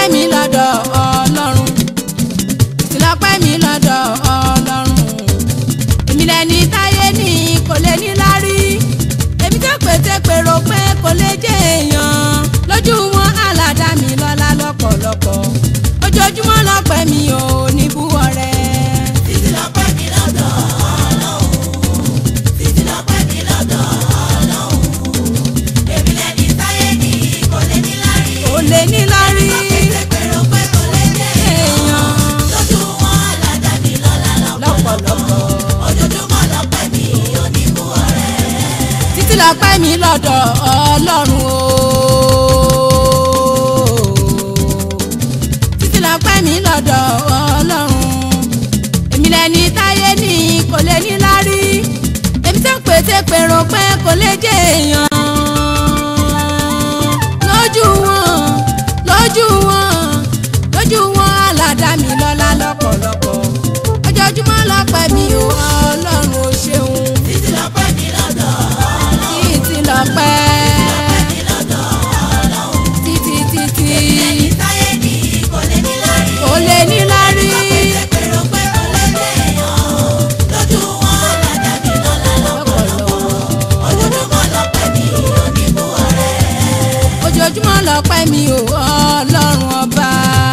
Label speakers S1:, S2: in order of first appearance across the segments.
S1: mi lọ́dọ̀ ọlọ́run títí lọ́pẹ́ mi lọ́dọ̀ ọlọ́run èmi lẹni táyé ní kò lè ní lárí èmi tó pété pèrò pé kò lè jẹ́ èèyàn lójú wọn aládá mi lọ́lá lọ́pọ̀lọpọ̀ ojoojúmọ́ lọ́pẹ́ mi ò ní bú ọrẹ.
S2: títí lọ́pẹ́ mi lọ́dọ̀ ọlọ́run títí lọ́pẹ́ mi lọ́dọ̀ ọlọ́run èmi lẹni táyé ní kò lè ní lárí
S1: kò lè ní lárí
S2: pété pèrò pé kò lè jẹ́
S1: èèyàn
S2: lójú wọn aládá mi lọ́lá
S1: lọ́pọ̀lọpọ̀.
S2: ojoojúmọ́ lọ́pẹ́ mi ò ní bú ọrẹ.
S1: títí lọ́pẹ́ mi lọ́dọ̀ ọlọ́run o. títí lọ́pẹ́ mi lọ́dọ̀ ọlọ́run. èmi lẹni táyé ní kò lè ní lárí. èmi tó pété pèrò pé kò lè jẹ́ èèyàn. lójú wọn lójú wọn lójú wọn aládàá mi lọ́lá lọ́pọ̀lọpọ̀. ojoojúmọ́ lọ́pẹ́ mi ò ọlọ́run ò ṣeun
S2: títí lọ́pẹ́ mi lọ́dọ̀
S1: títí lọ́pẹ́
S2: mi lọ́dọ̀ ọlọ́run
S1: títí títí
S2: lẹni táyé ní kò lè ní lárí.
S1: kò lè ní lárí
S2: pété pèrò pé kò lè jẹ́ èèyàn lójú wọn aládá mi lọ́lá lọ́pọ̀lọpọ̀ ojoojúmọ́ lọ́pẹ́ mi ò ní bú ọrẹ.
S1: ojoojúmọ́ lọ́pẹ́ mi ò ọlọ́run ọba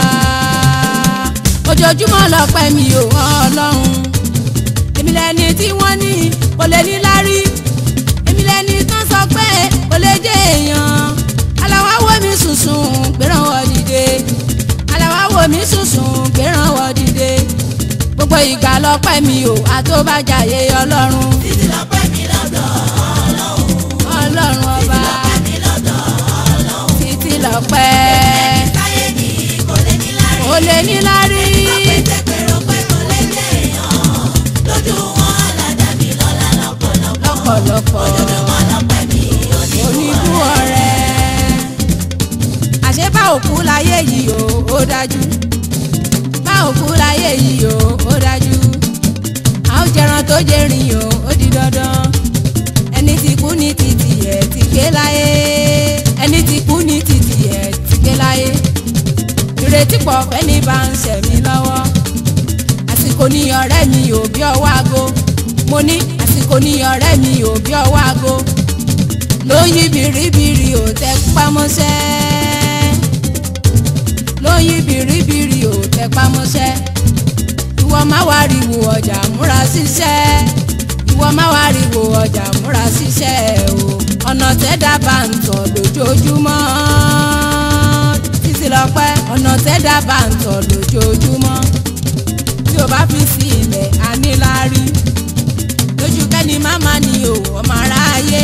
S1: ojoojúmọ́ lọ́pẹ́ mi ò ọlọ́run èmi lẹni tí wọ́n ní kò lè ní lárí èmi lẹni tán sọ pé kò lè jẹ́ èèyàn aláwa wo mi sùsùn gbéràn wọ dìde aláwa wo mi sùsùn gbéràn wọ dìde gbogbo ìgbà lọ́pẹ́ mi ò àtọ́bàjáyé ọlọ́run
S2: títí lọ́pẹ́ mi lọ́dọ̀
S1: ọlọ́run ọba
S2: mi lọ́dọ̀
S1: títí lọ́pẹ́
S2: táyé ní kò lè ní lárí.
S1: kò lè ní lárí
S2: pété pèrò pé kò lè jẹ́ èèyàn lójú wọn aládá mi lọ́lá lọ́pọ̀lọpọ̀
S1: lọ́pọ̀lọpọ̀
S2: ojoojúmọ́ lọ́pẹ́ mi ò ní bú
S1: oníbú
S2: ọrẹ.
S1: ọ̀rẹ́ àṣé bá òkú láyé yìí o ó dájú bá òkú láyé yìí o ó dájú a ó jẹran tó jẹrin o ó di dandan ẹni tí kú ní títì ẹ̀ ti ké láyé ẹni tí kú ní títì ẹ̀ ti ké láyé ìrètí pọ̀ fẹ́ni bá ń ṣẹ̀mí lọ́wọ́ àsìkò ní ọ̀rẹ́ mi ò bí ọwọ́ aago mo ní àsìkò ní ọ̀rẹ́ mi ò bí ọwọ́ aago ló yí biribiri ò tẹ pamọ́ṣẹ́ ló yí biribiri ò tẹ pamọ́ṣẹ́ ìwọ má wá riwo ọjà múra ṣiṣẹ́ ìwọ má wá riwo ọjà múra ṣiṣẹ́ o ọ̀nà tẹ́dá bá ń tọ̀ lójoojúmọ́ títí lọ́pẹ́ ọ̀nà tẹ́dá bá ń tọ̀ lójoojúmọ́ tí o bá fi sí ilẹ̀ aníláárí lójú kẹ́ni máma ni o ọmọ aráyé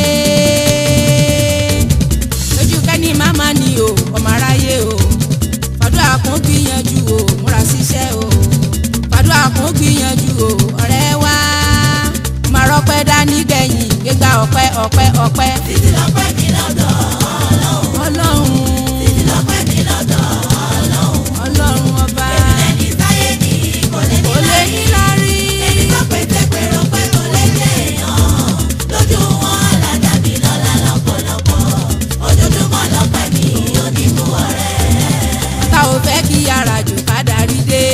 S1: lójú kẹ́ni máma ni o ọmọ aráyé o fàdúrà kún gbìyànjú o múra síṣẹ́ o fàdúrà kún gbìyànjú o ọ̀rẹ́ wa máa rọ́pẹ́ dání gbẹ̀yìn gbégbá ọpẹ́ ọpẹ́ ọpẹ́
S2: títí lọ́pẹ́ mi lọ́dọ̀
S1: ọlọ́run
S2: títí lọ́pẹ́ mi lọ́dọ̀
S1: ọlọ́run ọba
S2: ẹni táyé ní kò lè ní
S1: kò lè ní lárí
S2: ẹni tó pété pèrò pé kò lè jẹ́ èèyàn lójú wọn aládá mi lọ́lá lọ́pọ̀lọpọ̀ ojoojúmọ́ lọ́pẹ́ mi ò ní bú ọrẹ.
S1: tá ò fẹ́ kí yàrá jù ká darí dé.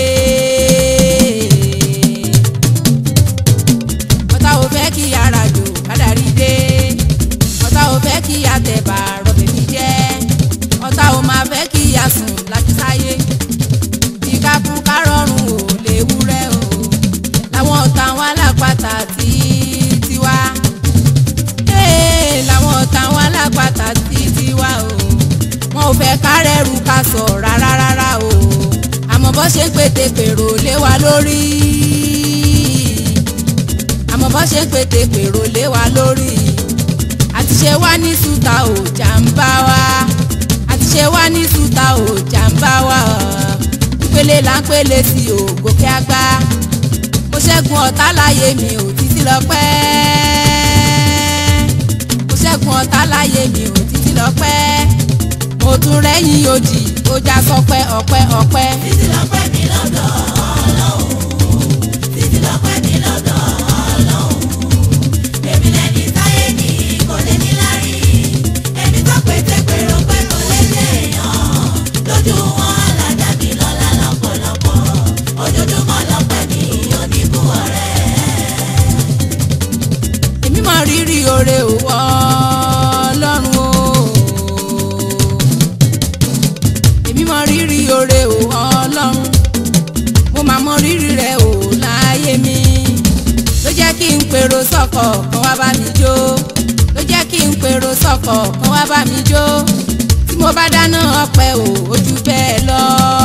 S1: ọ̀tá ò fẹ́ kí yàrá jù ká darí dé. ọ̀tá ò fẹ́ kí àtẹ̀bà rọ̀bẹ̀ fi jẹ́. ọ̀tá ò máa fẹ́ kí àsùn láti sáyé. ìkákú ká rọrùn ò lè wúrẹ́ o. làwọn ọ̀tá wọn alápàtà tí tiwa. Ee, làwọn ọ̀tá wọn alápàtà tí tiwa o wọn ò fẹ́ kárẹ́rù ká sọ rárá rárá o àmọ́ bọ́ ṣe ń pété pèrò lé wa lórí àmọ́ bọ́ ṣe ń pété pèrò lé wa lórí àti ṣe wá ní sùtà ò jàǹbá wa àti ṣe wá ní sùtà ò jàǹbá wa ìpele là ń pele sí o gòkè àgbà mo ṣẹ́gun ọ̀tá láyé mi ò títí lọ pẹ́ mo ṣẹ́gun ọ̀tá láyé mi ò títí lọ pẹ́ mo tún rẹ́yìn ojì ó já sọpẹ́ ọpẹ́ ọpẹ́
S2: títí lọ́pẹ́ mi lọ́dọ̀ ọlọ́run títí lọ́pẹ́ mi lọ́dọ̀ ọlọ́run èmi lẹni táyé ní kò lè ní lárí ẹni tó pété pèrò pé kò lè jẹ́ èèyàn lójú wọn aládá
S1: rírì oore òwò ọlọ́run o èmi mọ rírì oore òwò ọlọ́run mo máa mọ rírì rẹ o láyé mi ló jẹ́ kí n pèrò sọ́kọ̀ kan wá bá mi jó ló jẹ́ kí n pèrò sọ́kọ̀ kan wá bá mi jó tí mo bá dáná ọpẹ́ o ojú bẹ́ẹ̀ lọ.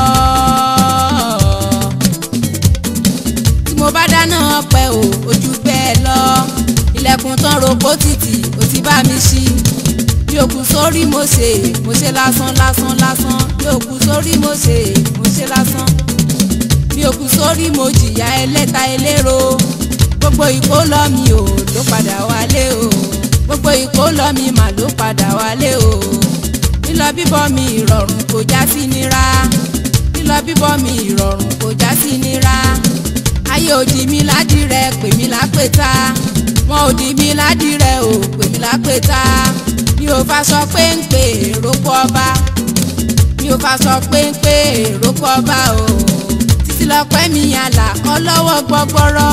S1: tí mo bá dáná ọpẹ́ o ojú bẹ́ẹ̀ lọ ilẹ̀kùn tán rògbò títì ó ti bá mi ṣí bí òkú sórí mo ṣe mo ṣe lásán lásán lásán bí òkú sórí mo ṣe mo ṣe lásán bí òkú sórí mo jìyà ẹlẹ́ta ẹlẹ́ro gbogbo ìkólọ mi ò ló padà wálé o gbogbo ìkólọ mi mà ló padà wálé o lílọ bíbọ̀ mi ìrọ̀rùn kò já sí nira lílọ bíbọ̀ mi ìrọ̀rùn kò já sí nira ayé òdì mi ládìrẹ pè mí lápẹta wọn òdì mi ládìrẹ ò pè mí lápẹta mi ò fa sọ péńpé èròkọ ọba mi ò fa sọ péńpé èròkọ ọba o títí lọpẹ́ mi àlà ọlọ́wọ́ gbọgbọrọ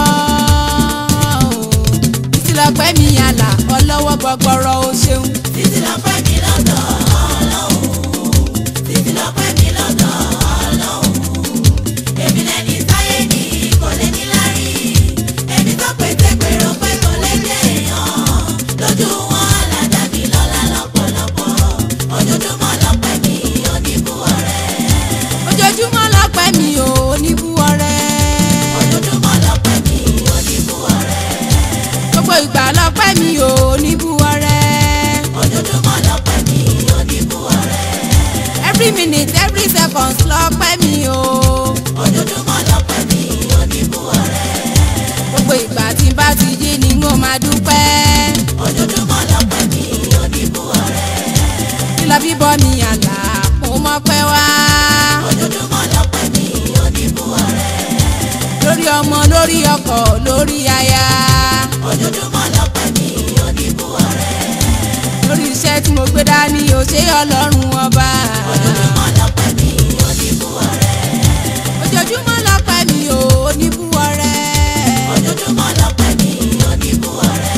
S1: o títí lọpẹ́ mi àlà ọlọ́wọ́ gbọgbọrọ o ṣeun.
S2: títí lọ́pẹ́ mi lọ́dọ̀ ọlọ́run títí lọ́pẹ́ mi lọ́dọ̀ ọlọ́run èmi lẹni táyé ní kò lè ní lárí èmi tó pété pèrò pé kò lè dé èèyàn lójú wọn aládàá mi lọ́lá lọ́pọ̀lọpọ̀ ojoojúmọ́ lọ́pẹ́ mi oníbù ọ̀rẹ́
S1: ojoojúmọ́ lọ́pẹ́ mi ò oníbú ọrẹ
S2: ojoojúmọ́ lọ́pẹ́ mi oníbù ọ̀rẹ́
S1: gbogbo ìgbà lọ́pẹ́ mi ò oníbú ọrẹ
S2: ojoojúmọ́ lọ́pẹ́ mi oníbù ọ̀rẹ́
S1: every minute every second lọ́pẹ́ mi ò
S2: ojoojúmọ́ lọ́pẹ́ mi oníbù ọ̀rẹ́
S1: gbogbo ìgbà tí n bá ti jí ni n ó máa dúpẹ́
S2: ojoojúmọ́ lọ́pẹ́ mi oníbù ọ̀rẹ́
S1: lílọ bíbọ̀ mi àlà mo mọ̀ pẹ́ wá
S2: ojoojúmọ́ lọ́pẹ́ mi oníbù ọ̀rẹ́
S1: lórí ọmọ lórí ọkọ lórí aya
S2: ojoojúmọ́ lọ́pẹ́ mi oníbù ọ̀rẹ́
S1: lórí iṣẹ́ tí mo gbé dání ò ṣe ọlọ́run ọba
S2: ojoojúmọ́ lọ́pẹ́ mi oníbù ọ̀rẹ́
S1: ojoojúmọ́ lọ́pẹ́ mi ò oníbú ọrẹ
S2: ojoojúmọ́ lọ́pẹ́ mi oníbù ọ̀rẹ́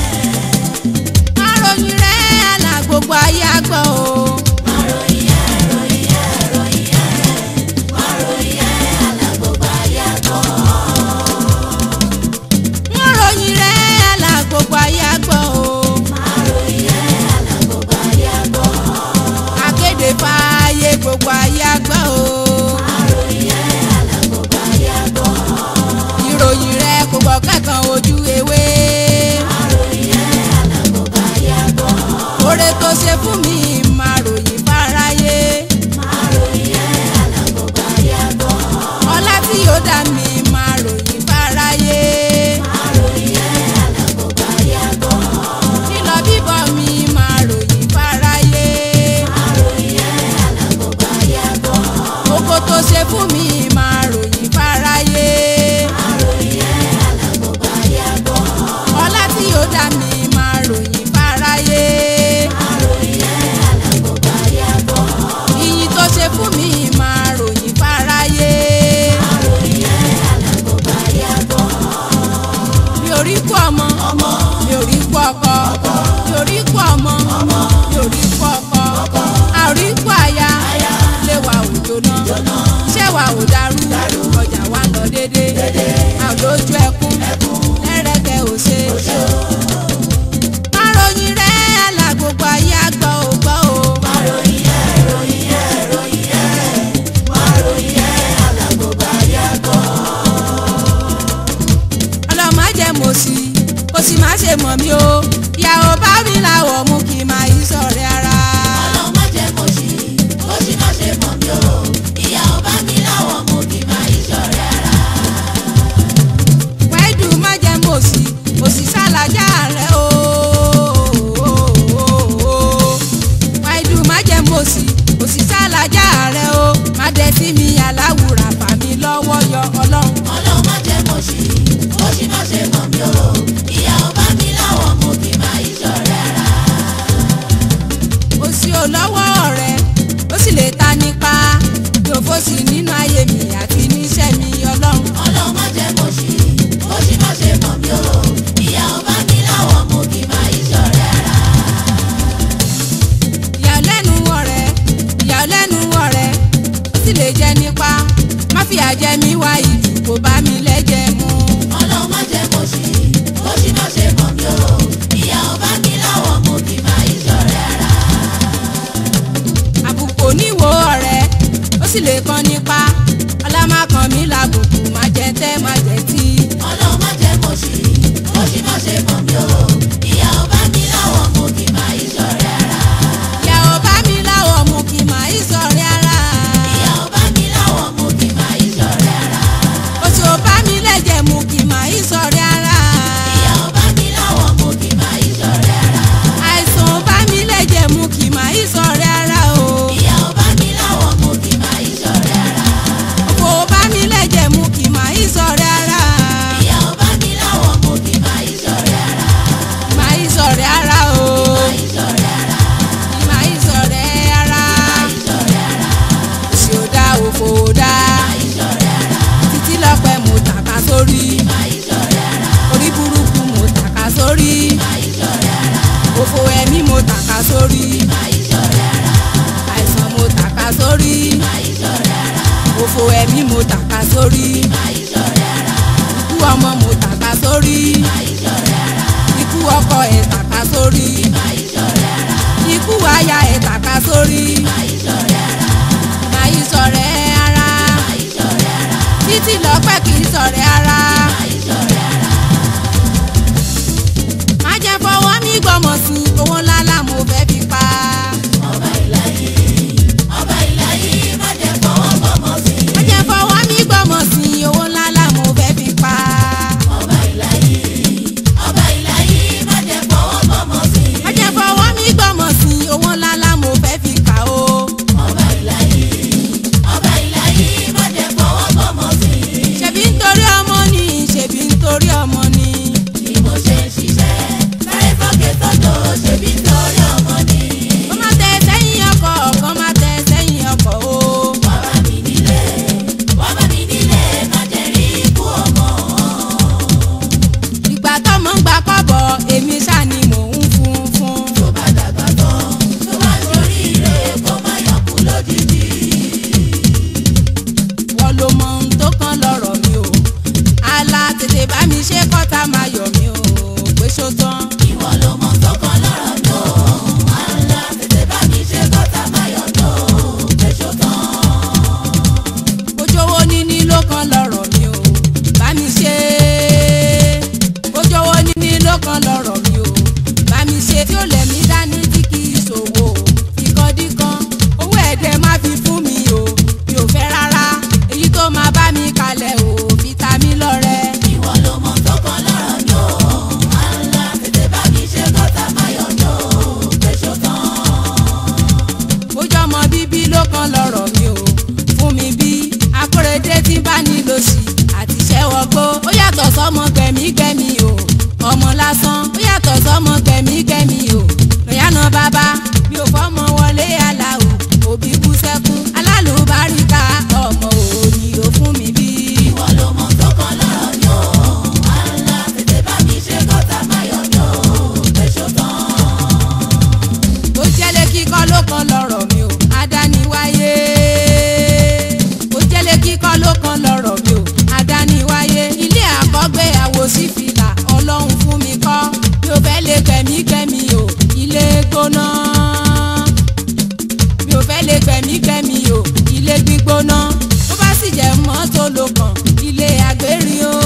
S1: àròyìn rẹ̀ àlà gbogbo ayé àgbọ̀ o.
S2: àròyìn ẹ̀ ròyìn ẹ̀ ròyìn ẹ̀ àròyìn ẹ̀ alágbogbo ayé àgbọ̀
S1: wọ́n ròyìn rẹ̀ àlà gbogbo ayé àgbọ̀ o.
S2: àròyìn ẹ̀ alágbogbo ayé àgbọ̀
S1: akéde fààyè gbogbo ayé àgbọ̀ o.
S2: àròyìn ẹ̀ alágbogbo ayé àgbọ̀
S1: ìròyìn rẹ̀ kò gbọ́ kẹ́kàn ojú ewé.
S2: àròyìn ẹ̀ alágbogbo ayé àgbọ̀
S1: oore tó ṣe fún mi máa ròyìn fáráyé.
S2: àròyìn ẹ̀ alágbogbo ayé àgbọ̀
S1: ọlá tí yóò dá mi máa ròyìn fáráyé.
S2: àròyìn ẹ̀ alágbogbo ayé àgbọ̀
S1: lílọ bíbọ̀ mi máa ròyìn fáráyé.
S2: àròyìn ẹ̀ alágbogbo ayé àgbọ̀
S1: oko tó ṣe fún mi máa ròyìn fáráyé.
S2: àròyìn ẹ̀ alágbogbo ayé àgbọ̀
S1: ọlá tí yóò dá mi máa ròyìn fáráyé.
S2: àròyìn ẹ̀
S1: sì lè kan nípa ọlá má kan mí làbùkù má jẹ tẹ́ má jẹ tí.
S2: ọlọ́run má jẹ́ kó ṣì kó ṣì má ṣe mọ̀ mí o ìyá ọba mi láwọ̀ mú kí n máa ìṣọ̀rẹ́ ara.
S1: ìyá ò bá mi láwọ̀ mú kí má í sọ̀rẹ́ ara.
S2: ìyá ọba mi láwọ̀ mú kí n máa ìṣọ̀rẹ́ ara.
S1: oṣù ò bá mi lẹ́jẹ̀ mú kí má í sọ̀rẹ́ ara.
S2: ìyá ọba mi láwọ̀ mú kí n máa ìṣọ̀rẹ́ ara.
S1: àìsàn ò bá mi lẹ́jẹ̀ mú kí má í sọ̀rẹ́ ara o.
S2: ìyá ọba mi láwọ̀ mú kí n máa ìṣọ̀rẹ́ ara.
S1: òfò ò bá mi lẹ́jẹ̀ mú kí má í sọ̀rẹ́ ara.
S2: ìyá ọba mi láwọ̀ mú kí n máa ìṣọ̀rẹ́ ara.
S1: má í sọ̀rẹ́ ara o.
S2: ìṣọ̀rẹ́ ara.
S1: má í sọ̀rẹ́ ara.
S2: ìṣọ̀rẹ́ ara.
S1: òṣì ò dá òfò ò dá.
S2: ìṣọ̀rẹ́ ara.
S1: títí lọ́pẹ́ mo tàka sórí.
S2: ìṣọ̀rẹ́ ara.
S1: orí burúkú mo tàka sórí.
S2: ìṣọ̀rẹ́ ara.
S1: òfò ẹ̀mí mo tàka sórí.
S2: ìṣọ̀rẹ́ ara.
S1: àìsàn mo tàka sórí.
S2: ìṣọ̀rẹ́ ara.
S1: òfò ẹ̀mí mo tàka sórí.
S2: ìṣọ̀rẹ́ ara.
S1: ikú ọmọ mo tàka sórí.
S2: ìṣọ̀rẹ́ ara.
S1: ikú ọkọ ẹ̀ tàka sórí.
S2: ìṣọ̀rẹ́ ara.
S1: ikú aya ẹ̀ tàka sórí.
S2: ìṣọ̀rẹ́ ara.
S1: màá sọ̀rẹ́ ara.
S2: ìṣọ̀rẹ́ ara.
S1: títí lọ́pẹ́ kì í sọ̀rẹ́ ara.
S2: ìṣọ̀rẹ́ ara.
S1: má jẹ́ fọwọ́ mi gbọ́mọ̀ sí owó ńlá là mo fẹ́ fi pa.
S2: ọba ìlàyé ọba ìlàyé má jẹ́ fọwọ́ bọ́mọ sí.
S1: má jẹ́ fọwọ́ mi gbọ́mọ̀ sí owó ńlá là mo fẹ́ fi pa.
S2: ọba ìlàyé ọba ìlàyé má jẹ́ fọwọ́ bọ́mọ sí.
S1: má jẹ́ fọwọ́ mi gbọ́mọ̀ sí owó ńlá là mo fẹ́ fi kà o.
S2: ọba ìlàyé ọba ìlàyé má jẹ́ fọwọ́ bọ́mọ sí.
S1: ṣebí nítorí ọmọ ni ṣebí nítorí ọmọ ni.
S2: bí mo ṣe ń ṣiṣẹ́ sáré sókè sọ́dọ̀ ṣebí torí ọmọ ni.
S1: kó má tẹ sẹ́yìn ọkọ̀ kó má tẹ sẹ́yìn ọkọ̀ o.
S2: wá bá mi nílé wá bá mi nílé má jẹ́ rí ikú ọmọ.
S1: ìgbà tọ́mọ ń gbà kọ́bọ̀ èmi ṣáà ni mò ń fún fún.
S2: tó bá dàgbà tán tó bá ṣoríire kó má yọkú lójijì.
S1: wọ́n ló mọ ohun tó kàn lọ́rọ̀ mi o. àlà tètè bá mi ṣe kọ́ta máa yọ̀ mí o pé ṣó tán.
S2: ìwọ ló mọ sọ́kàn lọ́rọ̀ mi ò àlá tètè bá mi ṣe kọ́ta máyọ̀ tó fẹ̀ṣọ̀ tán.
S1: ojówó níní ló kàn lọ́rọ̀ mi o bá mi ṣe ojówó níní ló kàn lọ́rọ̀ mi o bá mi ṣe tí ó lẹ̀ mí dání tí kì í ṣòwò ìkọ́díkan owó ẹ̀dẹ̀ má fi fún mi o mi ò fẹ́ rárá èyí tó máa bá mi kalẹ̀ o fi ta mí lọ́rẹ.
S2: ìwọ ló mọ sọ́kàn lọ́rọ̀ mi ò àlá tètè bá mi ṣe kọ́ta máyọ̀ tó fẹ̀ṣọ̀ tán.
S1: bójú ọmọ bíbí ló kàn lọ́rọ̀ mi o fún mi bí akóredé tí bá nílò sí àti ṣẹ́wọ́gbó ó yàtọ̀ sọ́mọ gbẹ̀mígbẹ̀mí o ọmọ lásán ó yàtọ̀ sọ́mọ gbẹ̀mígbẹ̀mí o lọ́yàna bàbá mi ò fọ́mọ wọlé aláwọ̀ òbí kú sẹ́kún alálùbáríkà ọmọ òní ò fún mi bí.
S2: ìwọ ló mọ sọ́kàn lọ́rọ̀ mi ò àlá tètè bá mi ṣe kọ́ta máyọ̀ tó fẹ̀ṣọ̀ tán.
S1: ó jẹ́lé kíkọ́ ló kan lọ́rọ̀ mi o adániwáyé ó jẹ́lé kíkọ́ ló kan lọ́rọ̀ mi o adániwáyé ilé àkọ́gbé àwòsí fìlà ọlọ́run fún mi kọ́ mi ò fẹ́ lè gbẹ̀mígbẹ̀mí o ilé gbóná mi ò fẹ́ lè gbẹ̀mígbẹ̀mí o ilé gbígbóná tó bá sì jẹ́ mọ́tò ló kàn ilé àgbérin o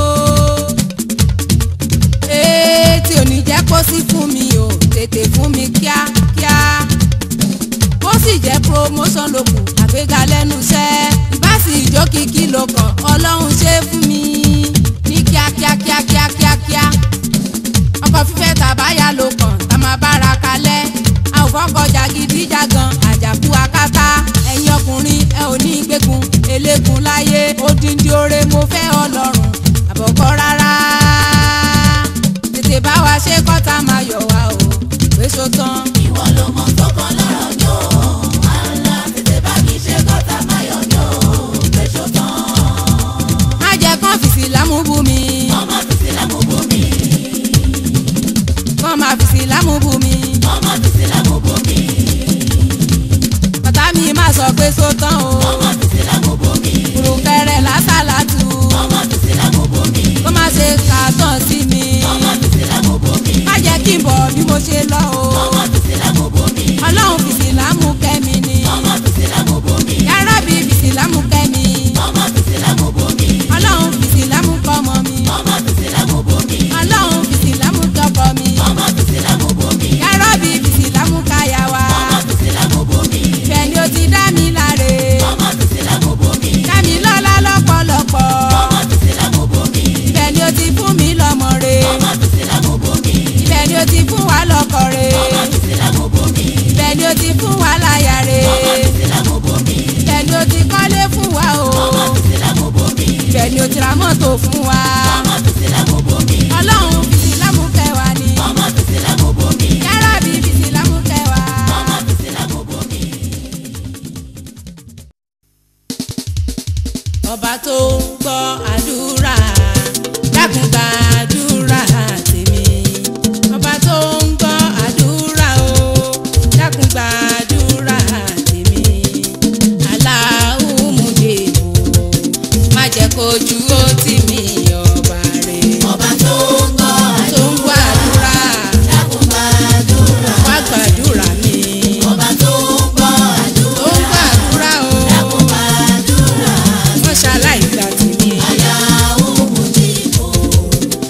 S1: ee tí ò ní jẹ́ kó sí fún mi o tètè fún mi kíákíá kó sì jẹ́ promotion ló kù àgbéga lẹ́nu iṣẹ́ ìbáṣì ìjó kìkì ló kàn ọlọ́run ṣe fún mi ní kíákíá kíákíá kíákíá ọkọ̀ fífẹ́ tàbáyà ló kàn tá máa bára kalẹ̀ a ò fọ́kọ̀ jàgídíjàgan àjàkú akátá ẹ̀yin ọkùnrin ẹ ò ní gbẹ́gun eléegun láyé odindi oore mo fẹ́ ọlọ́run àbọ̀kọ́ rárá tètè bá wa ṣe kọ́ta máa yọ̀ wá o pé so tán.
S2: ìwọ ló mọ sọ́kàn lọ́rọ̀ mi ò àlá tètè bá mi ṣe kọ́ta máyọ̀ tó fẹ̀ṣọ̀ tán.
S1: má jẹ́ kán fìsì lámúbú mi
S2: ọmọ títí lámùbù mi
S1: kán máa fìsì lámúbú mi
S2: ọmọ títí lámùbù mi
S1: bàtà mi má sọ pé so tán o
S2: ọmọ títí lámùbù mi
S1: kùrùkẹrẹ lásàlátù
S2: ọmọ títí lámùbù mi
S1: kó má ṣe kàtàn sí mi
S2: ọmọ títí lámùbù mi
S1: má jẹ́ kí n bọ̀ bí mo ṣe lọ o
S2: ọmọ títí lámùbù mi
S1: ọlọ́run fìsì lámú kẹ́mi ni
S2: ọmọ títí lámùbù mi
S1: yàrá bí ti fún wa lọ́kọ rẹ̀
S2: ọmọ mi sílẹ̀ mo bomi.
S1: bẹ́ẹ̀ ni ó ti fún wa láya rẹ̀
S2: ọmọ mi sílẹ̀ mo bomi.
S1: bẹ́ẹ̀ ni ó ti kọ́lé fún wa o
S2: ọmọ mi sílẹ̀ mo bomi.
S1: bẹ́ẹ̀ ni ó ti ra mọ́tò fún wa
S2: ọmọ mi sílẹ̀ mo bomi.
S1: ọlọ́run fi ìsìlámù kẹ́ wa ni
S2: ọmọ mi sílẹ̀ mo bomi.
S1: yàrá bí fi ìsìlámù kẹ́ wa.
S2: ọmọ mi sílẹ̀ mo bomi.
S1: ọba tó ń gbọ́ àdúrà dákun gbàdúrà tèmi ọba tó ń gbọ́ àdúrà o dákun gbàdúrà tèmi aláwùmúdè o má jẹ́ kójú ó tì mí ọba rẹ̀
S2: ọba tó ń gbọ́
S1: tó ń gbọ́ àdúrà
S2: dákun gbàdúrà.
S1: wá gbàdúrà mi
S2: ọba tó ń gbọ́
S1: tó ń
S2: àdúrà.
S1: gbàdúrà o
S2: dákun gbàdúrà.
S1: wọ́n ṣaláì gbà tèmi
S2: Aláwọ̀ mùdìbò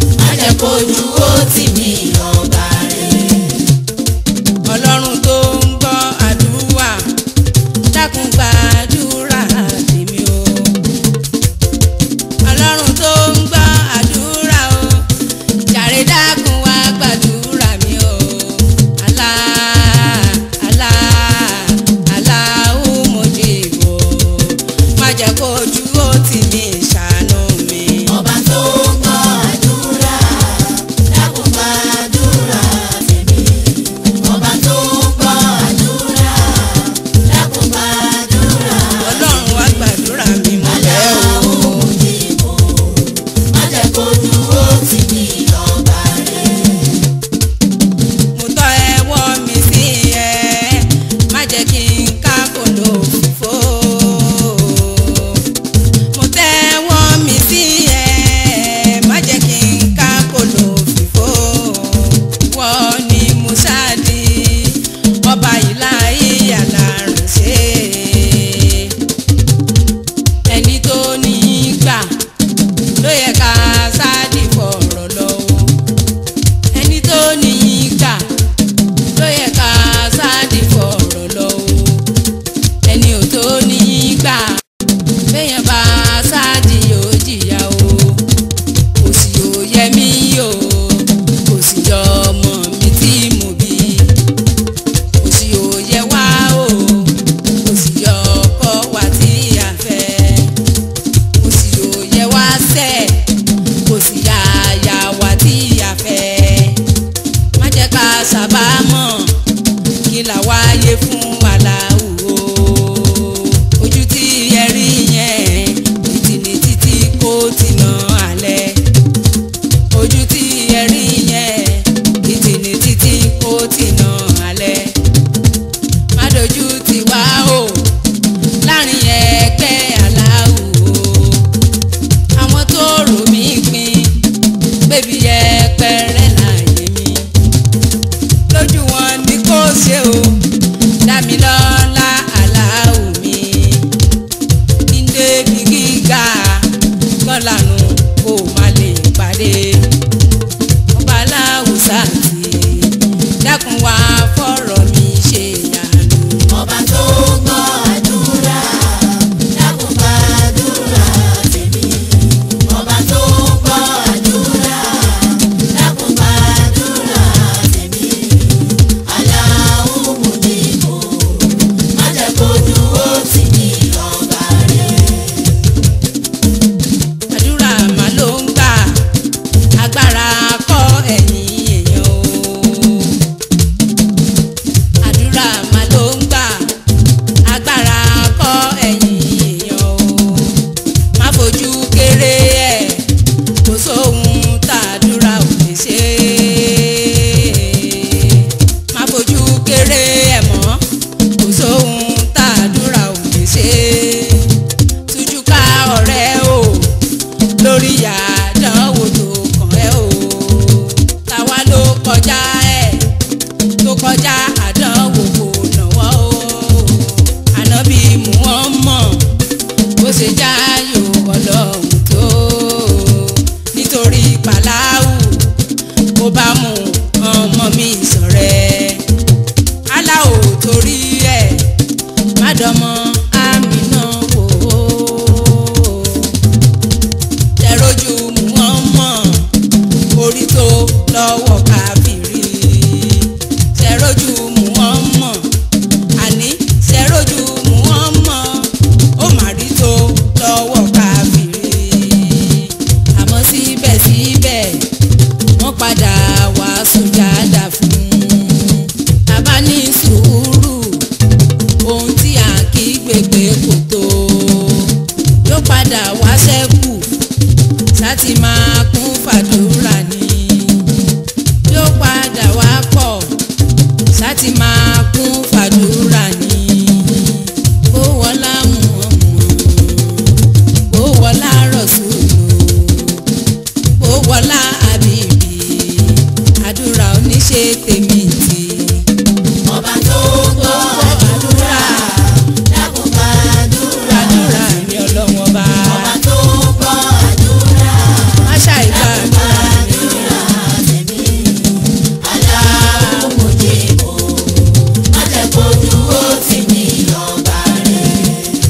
S1: ṣáàtì máa kún fàdúrà ní kó wọlá Muhammad kó wọlá Rasulu kó wọlá Habibi àdúrà oníṣe tèmi tì
S2: ọba tó gbọ́ àdúrà dákun gbàdúrà
S1: àdúrà ní ọlọ́wọ́n bá
S2: ọba tó gbọ́ àdúrà
S1: má ṣàìgbà àdúrà
S2: àdúrà tèmi aláwọ̀ mojìbò má jẹ́ kójú ó tì mí ọba rẹ̀.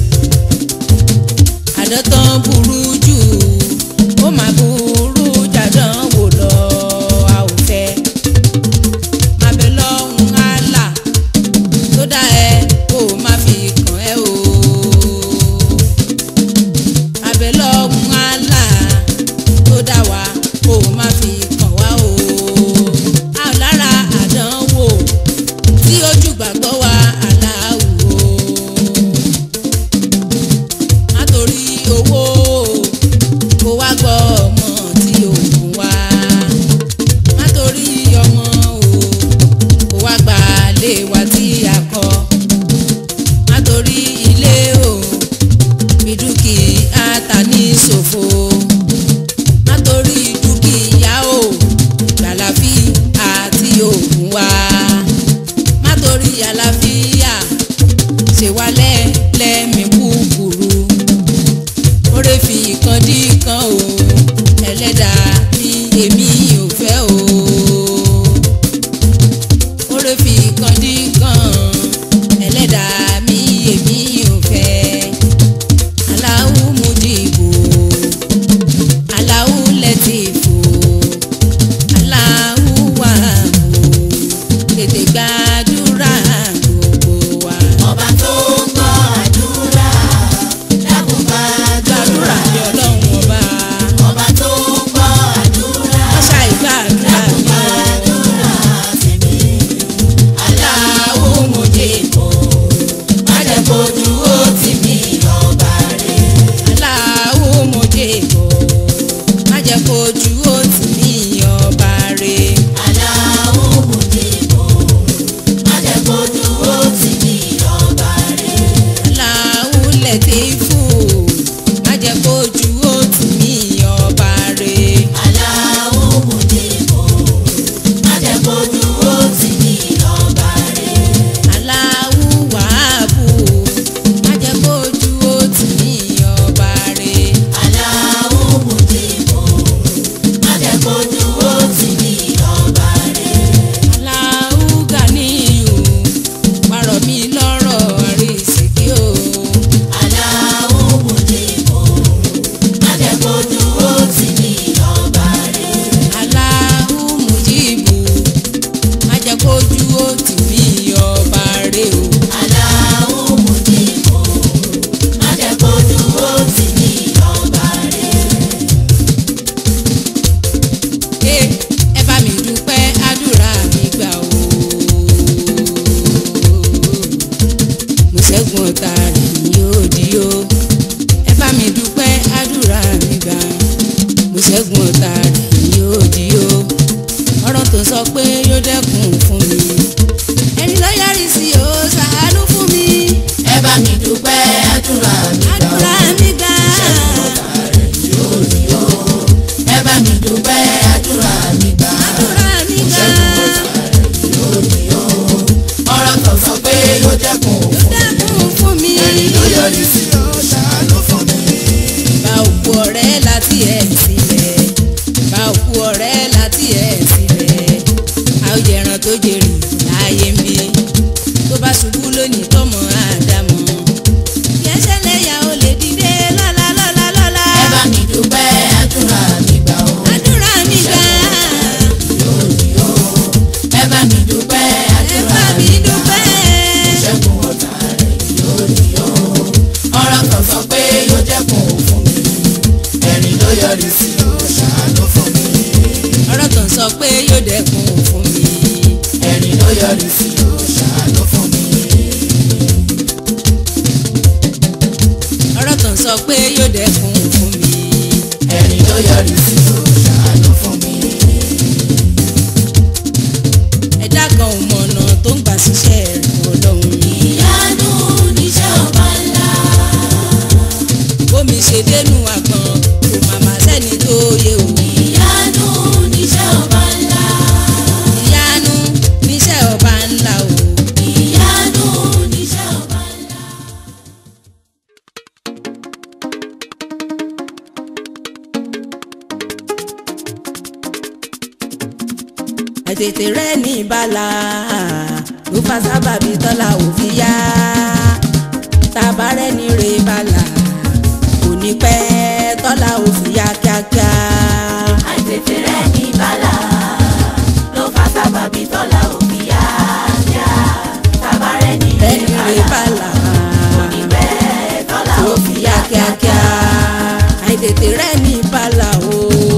S1: àdọ́tán burú jù ó máa burú jàdán wò lọ a ò fẹ́ máa bẹ lọ́hùn àlà tó dá ẹ kó o má fi kàn ẹ́ o máa bẹ lọ́hùn àlà tó dá wa kó o má fi kàn wá o a ò lára àdánwò tí ojú gbàgbọ́ wa aláwò má torí owó kó wá gbọ́ ọmọ tí ò fún wa má torí ọmọ o kó wá gbà lé wa tí a kọ́ má torí ilé o fi dúkìá ta ní ṣòfò má torí dúkìá o gbàlàfí àti òògùn wa má torí àlàáfíà ṣe wá lẹ́lẹ́mí kúkúrú oore fi ìkan dí kan o ẹlẹ́dàá ní èmi ò fẹ́ o oore fi ìkan dí kan ẹlẹ́dàá mi èmi ò fẹ́ aláwù mujibu aláwù lẹ́tìfù aláwù wàhù tètè gbàdúrà gbogbo wa.
S2: ọba tó gbọ́ àdúrà dákun
S1: gbàdúrà
S2: gbàdúrà
S1: ní ọlọ́run ọba
S2: ọba tó gbọ́ àdúrà
S1: ọ̀ṣà ìgbàdúrà ní
S2: gbàdúrà tèmi aláwọ̀ mojìbò má jẹ́ kójú ó tì mí ọba rẹ̀.
S1: aláwo mojé bò má jẹ́ kojú ó tì mí ọba rẹ̀
S2: aláwọ̀ mojìbò má jẹ́ kójú ó tì mí ọba rẹ̀.
S1: aláwo lẹ́tẹ̀ẹ́fù má jẹ́ kojú ó tì mí ọba rẹ̀
S2: aláwọ̀ mojìbò má jẹ́ kójú ó tì mí ọba rẹ̀.
S1: aláwo wàhábù má jẹ́ kojú ó tì mí ọba rẹ̀
S2: aláwọ̀ mojìbò má jẹ́ kójú ó tì mí ọba rẹ̀.
S1: aláwo gàníyù pàrọ̀ mi lọ́rọ̀ àrísìkí o.
S2: aláwọ̀ mojìbò má jẹ́ kójú ó tì mí ọba rẹ̀.
S1: Aláhu Mujibu má jẹ́ kójú ó tì mí ọba rẹ̀ o.
S2: aláwọ̀ mojìbò má jẹ́ kójú ó tì mí ọba rẹ̀.
S1: Ẹ ẹ bá mi dúpẹ́ àdúrà mi gbà o. Mo ṣẹ́gun ọ̀tá rẹ̀ yóò di o. Ẹ bá mi dúpẹ́ àdúrà mi gbà. Mo ṣẹ́gun ọ̀tá rẹ̀ yóò di o. Ọ̀rọ̀ tó sọ pé yóò dẹ́kun fún mi. Ẹni ló yọrí sí o ṣàánú fún mi.
S2: ẹ bá mi dúpẹ́ àdúrà mi gbà
S1: Àdúrà
S2: ó.
S1: mi gbà.
S2: ẹ bá mi dúpẹ́ àdúrà mi gbà ó.
S1: Àdúrà mi gbà.
S2: ọ̀rọ̀ tó sọ pé yóò dẹ́kun
S1: dẹ́kun fún mi.
S2: ló yọrí sí ó ṣàánú fún mi.
S1: bá òkú ọ̀rẹ́ láti ẹ̀ sílẹ̀ bá òkú ọ̀rẹ́ láti ẹ̀ sílẹ̀ a ó jẹran tó jèrè láàyè ń bí tó bá ṣubú lónìí tọmọ àdámọ̀ yẹsẹ̀ lẹ́yà ó lè dìde lọ́la lọ́la lọ́la.
S2: ẹ bá mi dúpẹ́ àdúrà mi gbà ó.
S1: àdúrà mi gbà
S2: ẹ bá mi dúpẹ́
S1: ẹ
S2: àdúrà
S1: bá mi dúpẹ́.
S2: ṣẹ́gun ọ̀tá rẹ̀ yóò di ó. ọ̀rọ̀ tó sọ pé yóò dẹ́kun fún mi. ẹ̀rín ló yọrí sí ó ṣàánú fún mi.
S1: ọ̀rọ̀ tó ń sọ pé yóò dẹ́kun fún mi.
S2: ẹ̀rín ló yọrí sí ó ṣàánú fún mi.
S1: ọ̀rọ̀ tó ń sọ pé yóò dẹ́kun fún mi.
S2: ẹ̀rín ló yọrí sí ó ṣàánú fún mi.
S1: ẹ̀dá kan ò mọ̀nà tó tó ń gbà síṣẹ́ rẹ̀ ọlọ́run.
S2: ìyanu níṣẹ́ ọba ńlá.
S1: bómi ṣe dénú àgbọn kò màmá sẹ́ni tó yẹ o.
S2: ìyanu níṣẹ́ ọba ńlá.
S1: ìyanu níṣẹ́ ọba ńlá o.
S2: ìyanu níṣẹ́ ọba ńlá.
S1: àtètè rẹ ní ìbálà ló fa sábàbí tọ́lá òfin yá tábà rẹ ní rè bálà kò ní pẹ́ tọ́lá òfin yá kíákíá.
S2: àìtètè rẹ̀ ní bàlá ló fa sábàbí tọ́lá òbí yá yá. tábà rẹ̀ ní
S1: rẹ ní rè bálà
S2: ìbẹ́ tọ́lá
S1: kò fi yá kíákíá. àìtètè rẹ ní ìbálà o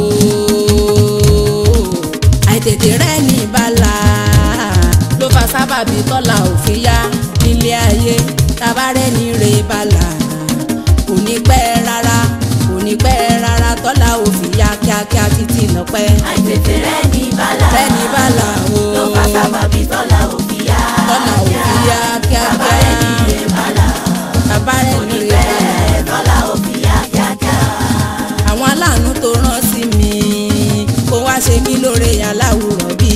S1: àìtètè rẹ ní ìbálà ló fa sábàbí tọ́lá òfin yá nílé ayé tábà rẹ ní rè bálà kò ní pẹ́ rárá kò ní pẹ́ rárá tọ́lá òfin yá kíákíá títí lọ́pẹ́
S2: àìtètè rẹ̀ ní bàlá
S1: rẹ ní bálà o
S2: ló fa sábàbí tọ́lá òbí yá
S1: tọ́lá òfin yá kíákíá tábà rẹ ní rè bálà.
S2: ẹ̀ tọ́lá òbí yá kíákíá.
S1: àwọn aláàánú tó rán sí mi kó wá ṣe mí lóore aláwùrọ̀ bí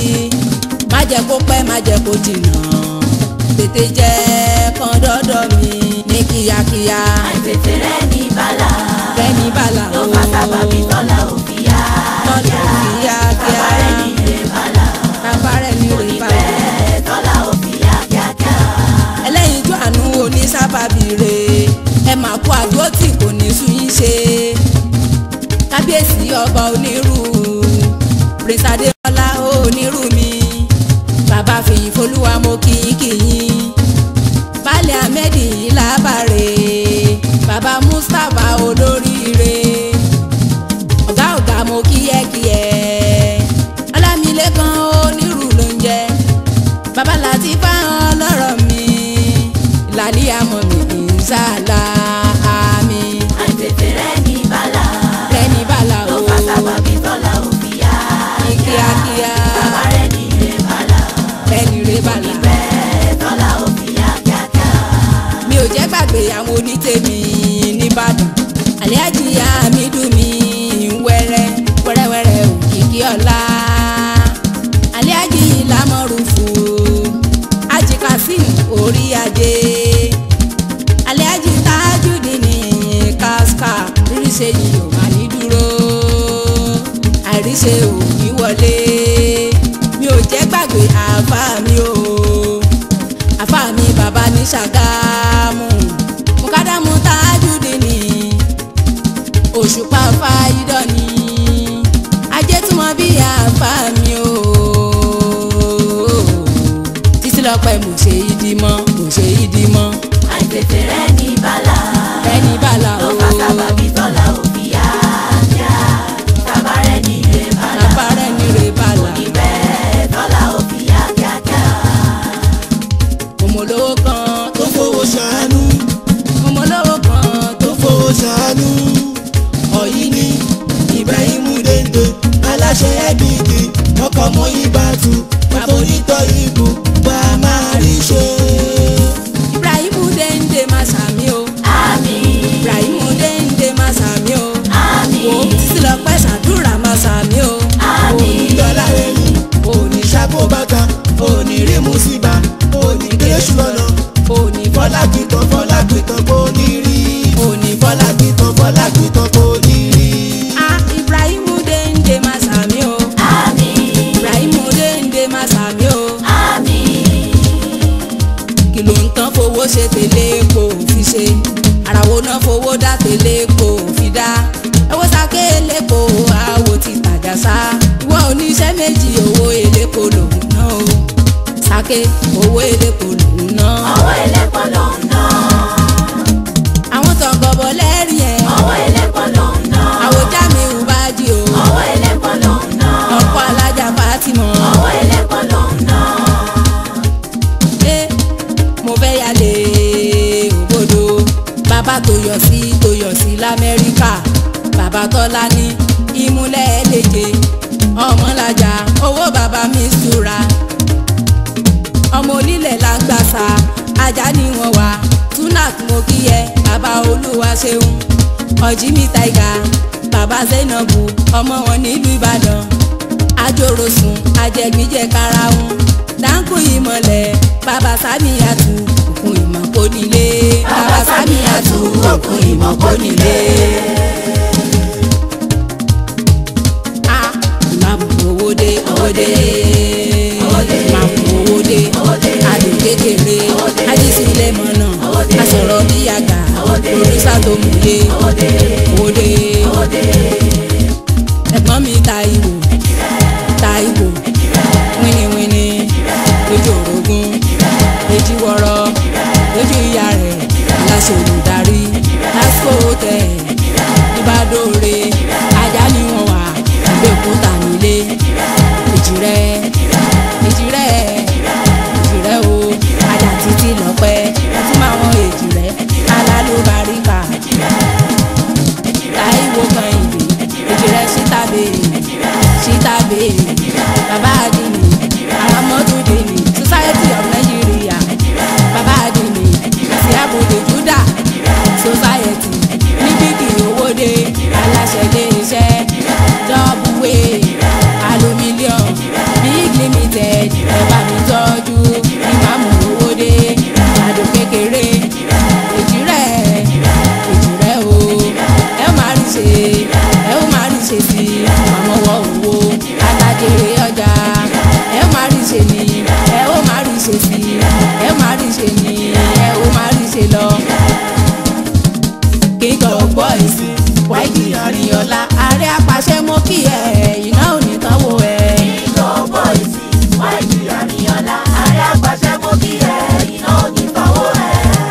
S1: má jẹ́ kó pẹ́ má jẹ́ kó jìnnà tètè jẹ́ kán dọ́dọ̀ mi ní kíákíá
S2: àìtètè rẹ̀ ní bàlá
S1: fẹ́ni bàlá
S2: ló
S1: o
S2: fa sábàbí tọ́lá òbí yá
S1: tọ́lá kíákíá
S2: tábà rẹ̀ ní rẹ̀ bàlá
S1: tábàárẹ̀ ní rè bàlá
S2: ẹ̀ tọ́lá òbí yá kíákíá.
S1: ẹlẹ́yinjú àánú onísábàbí re ẹ mà kó àdó tí kò ní sùn yín ṣe kábíyèsí ọba onírú prince adémọlá onírú mi bàbá fìyìn folúwa mo kíyìn kíyìn baálẹ̀ ahmed lábàárẹ̀ bàbá mustapha olóríire ọ̀gá ọ̀gá mo kíyẹ́kíyẹ́ ọlámilékan onírú ló ń jẹ́ bàbá láti bá ọlọ́rọ̀ mi ìlàlí àmọ́ mi ìsàlá àmì
S2: àìtètè rẹ̀ ní bàlá
S1: rẹ́ni bàlá
S2: ló
S1: o
S2: fa sábàbí tọ́lá òbí yá
S1: ní kíákíá
S2: tábà rẹ̀ ní rẹ̀ bàlá
S1: rẹ́ni rẹ́ bàlá.
S2: ẹ̀ tọ́lá òbí yá kíákíá.
S1: mi ò jẹ́ gbàgbé àwọn onítèmi nìbàdàn àlẹ́àjì àmìdù mi wẹ́rẹ́ wẹ́rẹ́wẹ́rẹ́ òkìkí ọ̀la àlẹ́àjì lámọ̀rùfù àjì kasim orí adé àlẹ́àjì tájúdì ní káská ríríṣẹ́ yìí ò máa ní dúró àìríṣẹ́ ò ní wọlé mi ò jẹ́ gbàgbé àbá mi o àfa mi bàbá ní ṣàgámù mukadamu tajudi ni òṣùpá fáyidọ ni ajé tí wọn bí àfa mi o títí lọpẹ mo ṣe ìdí mọ mo ṣe ìdí mọ
S2: àìtètè rẹ̀ ní bàlá
S1: ẹni bàlá
S2: ló
S1: o
S2: fa sábàbí tọ́lá òbí yá yá tábà rẹ̀ ní rẹ̀ bàlá
S1: bàbá rẹ ní rè bàlá
S2: ẹ̀ tọ́lá òbí yá kíákíá.
S1: òmòlówó kan
S3: tó fowó ṣàánú
S1: òmòlówó kan tó
S3: tó fowó ṣàánú ọ̀yí ni Ibrahim Dende aláṣẹ ẹ̀dìgì ọkọ̀ mọ́ ibàtú pàtó onítọ̀ ìbò bá a máa rí ṣe.
S1: Ibrahim Dende máa ṣàmì o
S2: àmín
S1: Ibrahim Dende máa ṣàmì o.
S2: àmín
S1: wo títí lọ pẹ́ ṣàdúrà máa sàmí o.
S2: àmín
S3: dọ́là ẹ̀yìn òní ṣàkó bàtà òní rí mùsíbà òní kéṣù lọ́nà
S1: òní
S3: fọlá kìtàn fọlá kìtàn kò ní rí
S1: òní
S3: fọlá kìtàn fọlá kìtàn kò ní rí.
S1: a Ibrahim Dende máa sàmí o.
S2: àmín
S1: Ibrahim Dende máa sàmí o.
S2: àmín
S1: kí ló ń tán fowó ṣe tèlé kò fi ṣe àràwọ̀ náà fowó dá tèlé kò fi dá owó sake elépo àwò ti tàjà sá ìwọ oníṣẹ́ méjì owó elépo lòun náà o sake owó elépo lòun náà
S2: ọwọ́ ẹlẹ́pọ̀ ló ń ná
S1: àwọn tó ń gọbọ lẹ́rìí ẹ̀
S2: ọwọ́ ẹlẹ́pọ̀ ló ń ná
S1: àwòjá mi ò bá di o
S2: ọwọ́ ẹlẹ́pọ̀ ló ń ná
S1: ọkọ alájà Fatima
S2: ọwọ́ ẹlẹ́pọ̀ ló ń ná
S1: ṣé mo fẹ́ yálé òbodò bàbá tó yọ sí tó yọ sí lamẹ́ríkà bàbá tọ́lá ní ìmúlẹ̀ ẹlẹ́jẹ̀ ọmọlájà owó bàbá mi ṣúra ọmọ onílẹ̀ là ń gbàsà ajá ni wọ́n wà tunak mo kí ẹ bàbá olúwa ṣeun ọ̀jìmí taiga bàbá zainabu ọmọ wọn nílùú ìbàdàn ajorosun ajẹgbíjẹ karahun dáńkù ìmọ̀lẹ̀ bàbá sàmìyàtù òkun ìmọ̀ kò nílé bàbá sàmìyàtù òkun ìmọ̀ kò nílé. Ah, máa mú owó dé owó dé máa mú owó dé adùn kékeré ajísílẹ̀ mọ́nà asọ̀rọ̀ bí àgbà òrìṣà tó mú dé owó dé ẹ̀gbọ́n mi ta ìwò ta ìwò wíníwíní lójú orogún èjì wọ̀rọ̀ lójú ìyá rẹ̀ aláṣẹ olùdarí lásìkò tẹ̀ ìbádòre ajá ni wọ́n wà ìgbèkúta nílé èjì rẹ̀ èjì rẹ̀ èjì rẹ̀ o ajá títí lọ́pẹ́ ọtí máa wọ́n èjì rẹ̀ alálùbáríkà táìwò kan ìdè èjì rẹ̀ síta béèrè síta béèrè bàbá àdìní aramọ́tòdìní society of Nigeria bàbá àdìní àti àbòdè Judah society níbìkì owóde aláṣẹ ilé iṣẹ́ dọ́bùwé aluminium big limited ẹ̀bà mi tọ́jú ìmáàmù owóde àdó kékeré èjì rẹ̀ èjì rẹ̀ o ẹ ó máa rí ṣe ẹ ó máa rí ṣe sí àmọ́wọ́ owó alájèrè ọjà ẹ ó máa rí ṣe ní ẹ ó máa rí ṣe sí ẹ ó máa rí ṣe ní ẹ ó máa rí ṣe lọ. kíkọ́ gbọ́ èsì wáìdì àríyànlá ààrẹ apàṣẹ mo kí ẹ iná ò ní tánwó ẹ.
S2: Ìjọ bọ́ìsì, wáìdì àríyànlá, ààrẹ àpàṣẹ mo kí ẹ, iná ò ní fọwọ́ ẹ.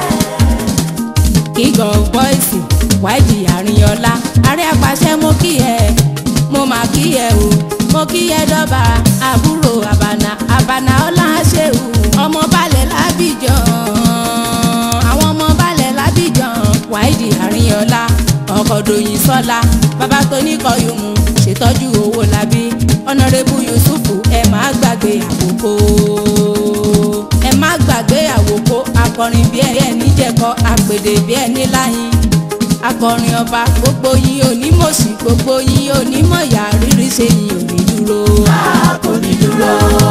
S1: kíkọ́ gbọ́ èsì wáìdì àríyànlá ààrẹ apàṣẹ mo kí ẹ mo mà kí ẹ o mo kí ẹ dọ́ba àbúrò àbànà àbànà ọláṣẹ́wù ọmọ balẹ̀ lábìjàn àwọn ọmọ balẹ̀ lábìjàn wáìdì àríyànlá ọkọ̀ dòyìn sọ́la bàbá tó ní kọ́yùmù ṣètọ́jú owó labí ọ̀nàrẹ́bù yusufu ẹ má gbàgbé àkókò ẹ má gbàgbé àwòkó akọrin bí ẹni jẹ̀kọ́ àpèdè bí ẹni láyìn akọrin ọba gbogbo yín onímọ̀sí gbogbo yín onímọ̀yà rírí ṣe yín ò ní dúró.
S2: A kò ní dúró.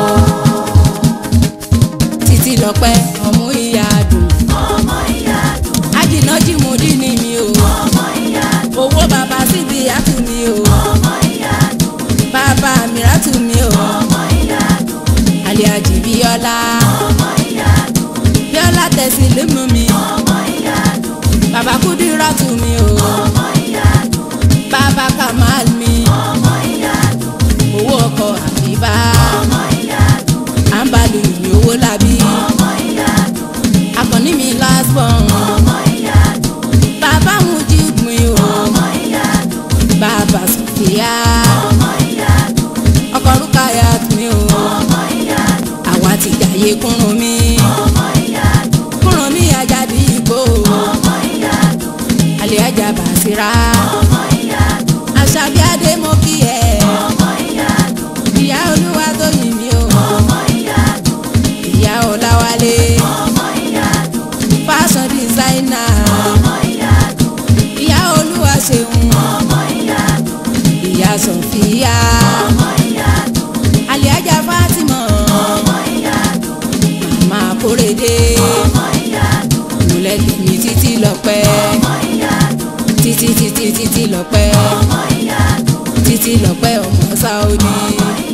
S1: títí lọ́pẹ́ ọmú ìyá dùn
S2: Ọmọ ìyá dùn,
S1: ajínà jìmùdí ni mi o
S2: ọmọ ìyá dùn,
S1: owó bàbá síbi àtù mi o
S2: ọmọ ìyá dùn,
S1: bàbá mìíràtù mi o
S2: ọmọ ìyá dùn,
S1: àlìájì bíọ́lá
S2: ọmọ ìyá dùn,
S1: bíọ́lá tẹ̀sí límù mi
S2: ọmọ ìyá dùn,
S1: bàbá kúdíràtù mi o
S2: ọmọ ìyá dùn,
S1: bàbá kamal mi
S2: ọmọ ìyá dùn,
S1: owó ọkọ̀ àbíbá
S2: ọmọ ìyá dùn,
S1: àǹbálù mi owó làbí
S2: ọmọ ìyá dùn,
S1: akọni mi last born
S2: ọmọ ìyá dùn,
S1: bàbá mujib mi o
S2: ọmọ ìyá dùn,
S1: bàbá sofia
S2: ọmọ ìyá dùn,
S1: ọkọ rukayat mi o
S2: ọmọ ìyá dùn,
S1: àwa ti jàyè kúrun mi
S2: ọmọ ìyá dùn,
S1: kúrun mi ajadi igbó
S2: ọmọ ìyá dùn,
S1: alẹ́ ajá bàṣírà
S2: ọmọ ìyá dùn,
S1: àṣàbí adé mo kí ẹ
S2: ọmọ ìyá dùn,
S1: ìyá olúwa tó yìn mí o
S2: ọmọ ìyá dùn,
S1: ìyá ọláwálé
S2: ọmọ ìyá dùn,
S1: fashion designer
S2: ọmọ ìyá dùn,
S1: ìyá olúwa ṣeun
S2: ọmọ ìyá dùn,
S1: ìyá sọfíà
S2: ọmọ ìyá dùn,
S1: alẹ́ ajá fatima
S2: ọmọ ìyá dùn,
S1: màmá kórèdé
S2: ọmọ ìyá dùn,
S1: múlẹ̀ lèmi títí lọ́pẹ́
S2: ọmọ ìyá dùn,
S1: títí títí títí lọ́pẹ́
S2: ọmọ ìyá dùn,
S1: títí lọ́pẹ́ ọmọ sáódì
S2: ọmọ